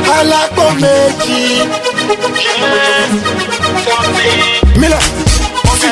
alápò méjì. mílẹ̀ sí.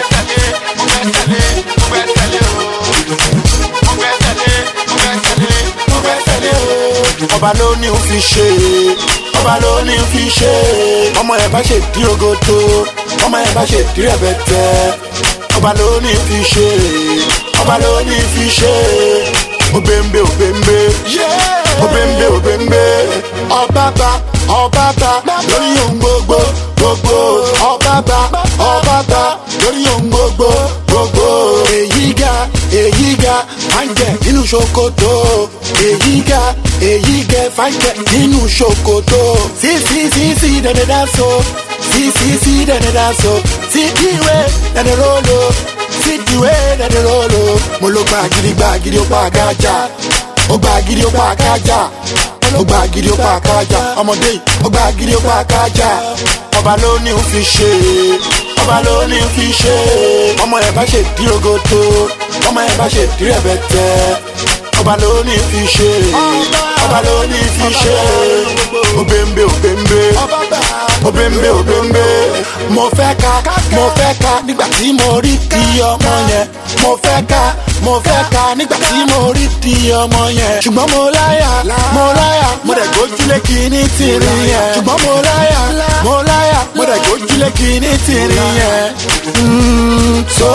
ọba ló ní o fi ṣe ọba ló ní o fi ṣe ọmọ ẹ bá ṣe dí ogodo ọmọ ẹ bá ṣe dí rẹbẹtẹ ọba ló ní o fi ṣe ọba ló ní o fi ṣe obembe obembe obembe obembe ọbaba ọbaba lórí ohun gbogbo gbogbo ọbaba ọbaba lórí ohun gbogbo gbogbo èyí ga èyí ga fàǹjẹ nínú ṣòkòtò èyí ga èyí gẹ fàǹjẹ nínú ṣòkòtò sí sí sí sí dẹdẹ dáso sí sí sí dẹdẹ dáso sí ìwé dẹdẹ rolo sí ìwé dẹdẹ rolo mo ló gba gidi gba gidi ó pa àgájà ó gba gidi ó pa àgájà ó gba gidi ó pa àgájà ọmọdé yìí ó gba gidi ó pa àgájà ọba ló ní ó fi ṣe ọba ló ní ó fi ṣe ọmọ ẹ bá ṣe dí ogodo ọmọ ẹ bá ṣe dí rẹbẹtẹ ọba ló ní ó fi ṣe ọba ló ní ó fi ṣe obembe obembe obembe obembe mo fẹ́ ka mo fẹ́ ka nígbà tí mo rí di ọmọ yẹn mo fẹ́ ka mo fẹ́ ka nígbà tí mo rí di ọmọ yẹn ṣùgbọ́n mo láyà mo láyà mo dẹ̀ gójúlé kìíní tìrín yẹn ṣùgbọ́n mo láyà mo láyà mo dẹ̀ gójúlé kìíní tìrín yẹn. Mm, so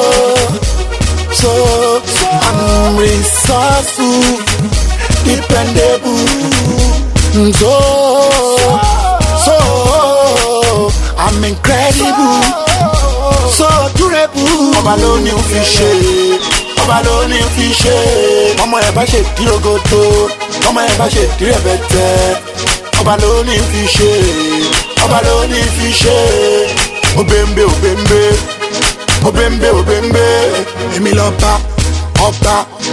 so I'm resourceful dependable Mm, so so I'm incredible so durable. ọba ló ní o fi ṣe ọba ló ní o fi ṣe ọmọ ẹ bá ṣe dí ogodo ọmọ ẹ bá ṣe dí rẹbẹtẹ ọba ló ní o fi ṣe ọba ló ní o fi ṣe obembe obembe obembe obembe èmi lọ bá ọba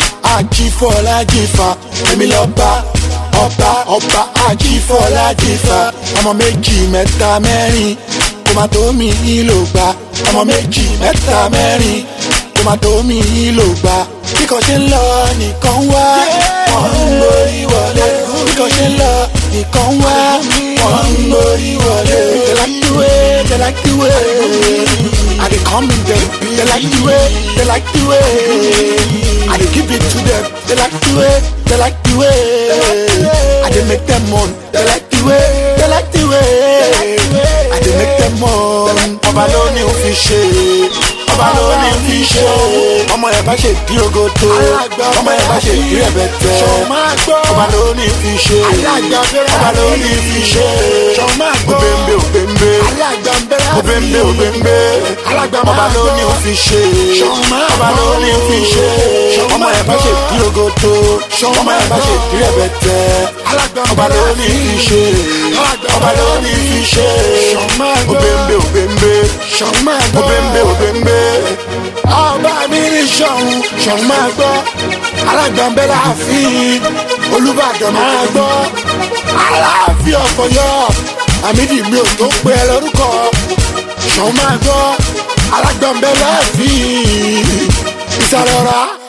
ajífọlájífà èmi lọ bá ọba ọba ajífọlájífà ọmọ méjì mẹ́ta mẹ́rin kó má tó mi lò gbà ọmọ méjì mẹ́ta mẹ́rin kó má tó mi lò gbà kíkọ ṣe ń lọ nìkan wá wọn ń borí wọlé kíkọ ṣe ń lọ nìkan wá wọn ń borí wọlé. they like the way they like the way i dey come in dem they like the way they like the way i dey give it to them they like the way they like the way i dey make them moan they like the way they like the way i dey make them moan. ọba ló ní o fi ṣe ọba ló ní o fi ṣe ọmọ ẹ bá ṣe dí ogodo ọmọ ẹ bá ṣe dí rẹbẹtẹ ọba ló ní o fi ṣe ọba ló ní o fi ṣe obembe obembe obembe obembe ọba ló ní o fi ṣe ọba ló ní o fi ṣe ọmọ ẹ bá ṣe dí ogodo ọmọ ẹ bá ṣe dí rẹbẹtẹ ọba ló ní o fi ṣe ọba ló ní o fi ṣe obembe obembe obembe obembe ọba mi ní sọ̀hún sọ̀hún máa gbọ́ alágbàmbẹ́ láàfin olùbàdàn máa gbọ́ aláàfin ọ̀fọ̀yọ́ àmìdí mi ò tó pé ẹ lórúkọ sọ̀hún máa gbọ́ alágbàmbẹ́ láàfin ìsàlẹ̀ ọ̀rá.